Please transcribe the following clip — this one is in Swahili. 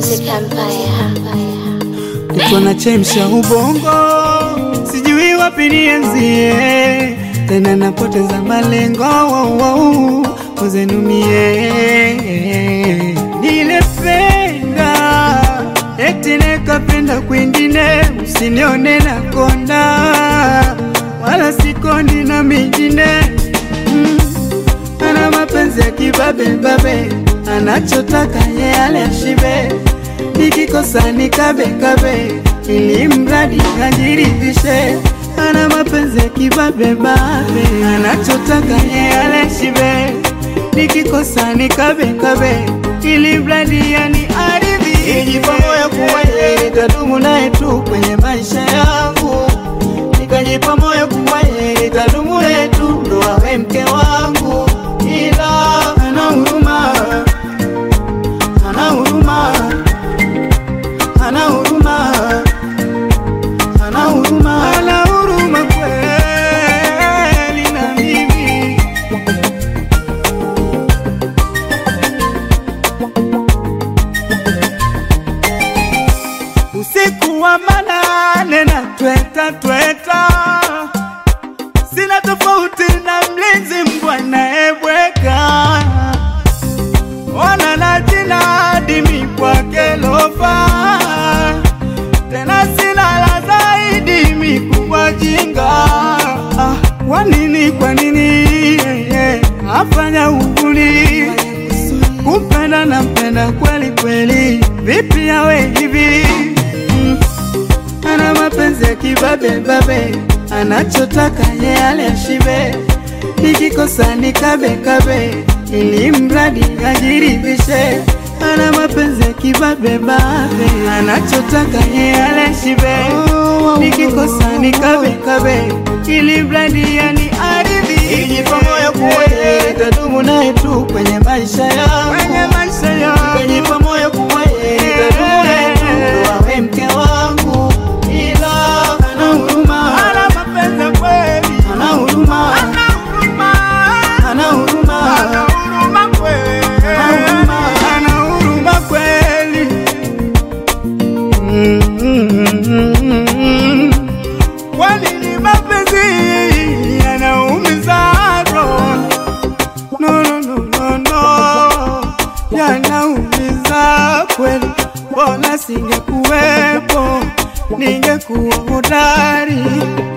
Music Empire. Niko na chemsha ubongo, sijui wapi nianzie, tena napoteza malengo wow, wow, uzenumie nilependa eti nikapenda kwingine, usinione na konda wala sikondi na mingine mm. Ana mapenzi ya kibabe babe, anachotaka ye ale ashibe, nikikosa nikabe kabe, ili mradi ajiridhishe. Ana mapenzi ya kibabe babe, anachotaka ye ale ashibe, nikikosa nikabe kabe, ili mradi yani aridhi. Ijipa moyo kuwa yeye nitadumu naye tu kwenye maisha yangu, nikajipa moyo kuwa yeye nitadumu naye tu ndo awe mke wangu ila ana huruma, ana huruma, ana huruma, ana huruma, ana huruma kweli na mimi. Usiku wa manane na tweta tweta, sina tofauti na mlinzi mbwa naebweka, ona na jina dimi kwake lofa, tena sina la zaidi mikubwa jinga. Ah, Kwa nini, kwa nini yeah, yeah, afanya uvuli kumpenda na mpenda kweli kweli, vipi awe hivi mm. Ana mapenzi ya kibabe babe, anachotaka ye ale ashibe, nikikosa nikabe kabe, ili mradi ajiridhishe. Ana mapenzi ya kibabe babe, anachotaka ye ale ashibe, nikikosa nikabe kabe, ili mradi yani aridhi. Ijipa moyo kuwa yeye nitadumu naye tu kwenye maisha yangu, kwenye maisha yangu, ijipa moyo kuwa yeye nitadumu naye tu ndo awe mke wangu ila ana huruma, ana mapenzi kweli, ana huruma, ana huruma, ana huruma, ana huruma kweli, ana huruma, ana huruma kweli. Mm, mm, mm, mm. Kwa nini mapenzi yanaumiza roho? No, no, no, no, no. Yanaumiza kweli, mbona singekuwepo, ningekuwa hodari